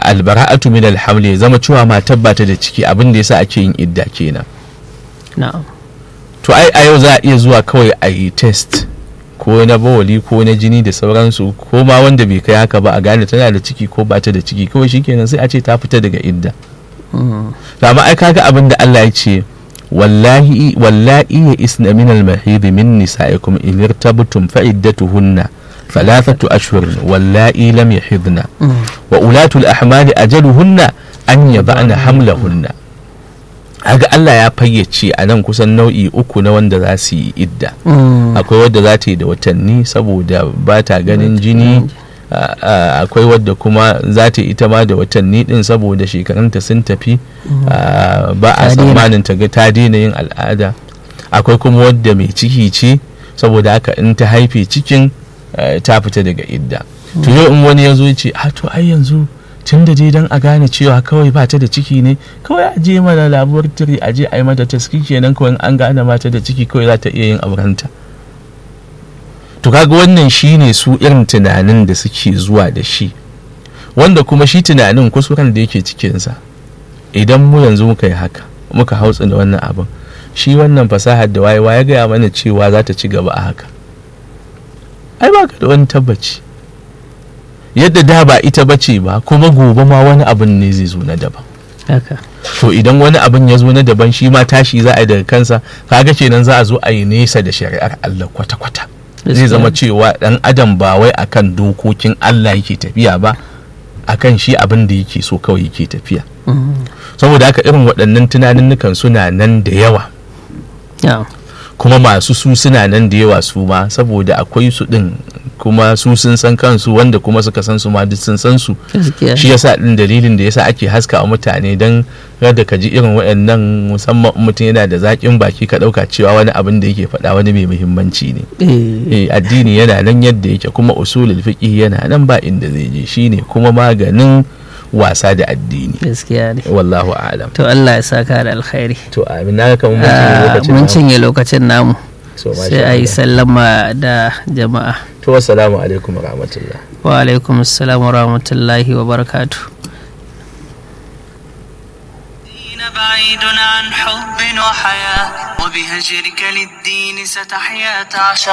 albara'atu min alhamli ya zama cewa matar ba ta da ciki abin da yasa ake yin idda kenan na'am to ai a yau za a iya zuwa kawai a yi test ko na bawali ko na jini da sauransu ko ma wanda bai kai haka ba a gane tana da ciki ko ba ta da ciki kawai shikenan sai a ce ta fita daga idda Mm. to amma ai kaga abin da Allah ya ce wallahi wallahi ya isna min al-mahid min nisaikum in irtabtum fa iddatuhunna thalathatu ashhur wallahi lam yahidna Mm. wa ulatul ahmali ajaluhunna an yaba'na hamlahunna kaga Allah ya fayyace a nan kusan nau'i uku na wanda za su yi idda Mm. akwai wadda za ta yi da watanni saboda ba ta ganin jini a- a- akwai wadda kuma za ta yi ita ma da watanni din saboda shekarunta sun tafi a, ba a Ta daina. tsammanin ta ga ta daina yin al'ada akwai kuma wadda mai ciki ce saboda haka in ta haife cikin eh, ta fita daga idda to yau in wani ya zo ya ce a to ai yanzu tun da dai dan a gane cewa kawai ba ta da ciki ne kawai a je mana laboratory a je a yi mata taski kenan kawai in an gane ba ta da ciki kawai za ta iya yin aurenta to kaga wannan shine su irin tunanin da suke zuwa da shi wanda kuma shi tunanin kuskuren da yake cikinsa idan mu yanzu muka yi haka muka hautsa da wannan abin shi wannan fasahar da wayewa ya gaya mana cewa za ta ci gaba a haka ai ba ka da wani tabbaci yadda da ba ita bace ba kuma gobe ma wani abin ne zai zo na daban haka to idan wani abin ya zo na daban shi ma tashi za a yi daga kansa kaga kenan za a zo a yi nesa da shari'ar Allah kwata-kwata zai zama cewa dan adam ba wai akan dokokin Allah yake tafiya ba akan shi abin da yake so kawai yake tafiya Mm. saboda haka irin waɗannan tunaninnukan suna nan da yawa na'am kuma masu su suna nan da yawa su ma saboda akwai su ɗin kuma su sun san kansu wanda kuma suka san su ma duk sun san su gaskiya shi yasa din dalilin da yasa ake haska wa mutane don kada ka ji irin waɗannan musamman in mutum yana da zaƙin baki ka ɗauka cewa wani abin da yake faɗa wani mai muhimmanci ne eh eh addini yana nan yadda yake kuma usulul fiqh yana nan ba inda zai je shine kuma maganin wasa da addini gaskiya ne wallahu a'lam to Allah ya saka da alkhairi to amin na kamar Ah, mun cinye lokacin mun namu. cinye lokacin namu So, masha sai a yi Allah. sallama da jama'a to assalamu alaikum wa rahmatullah wa alaikum assalam wa rahmatullahi wa barakatuh الدين بعيد عن حب وحياة وبهجرك للدين ستحيا تعشق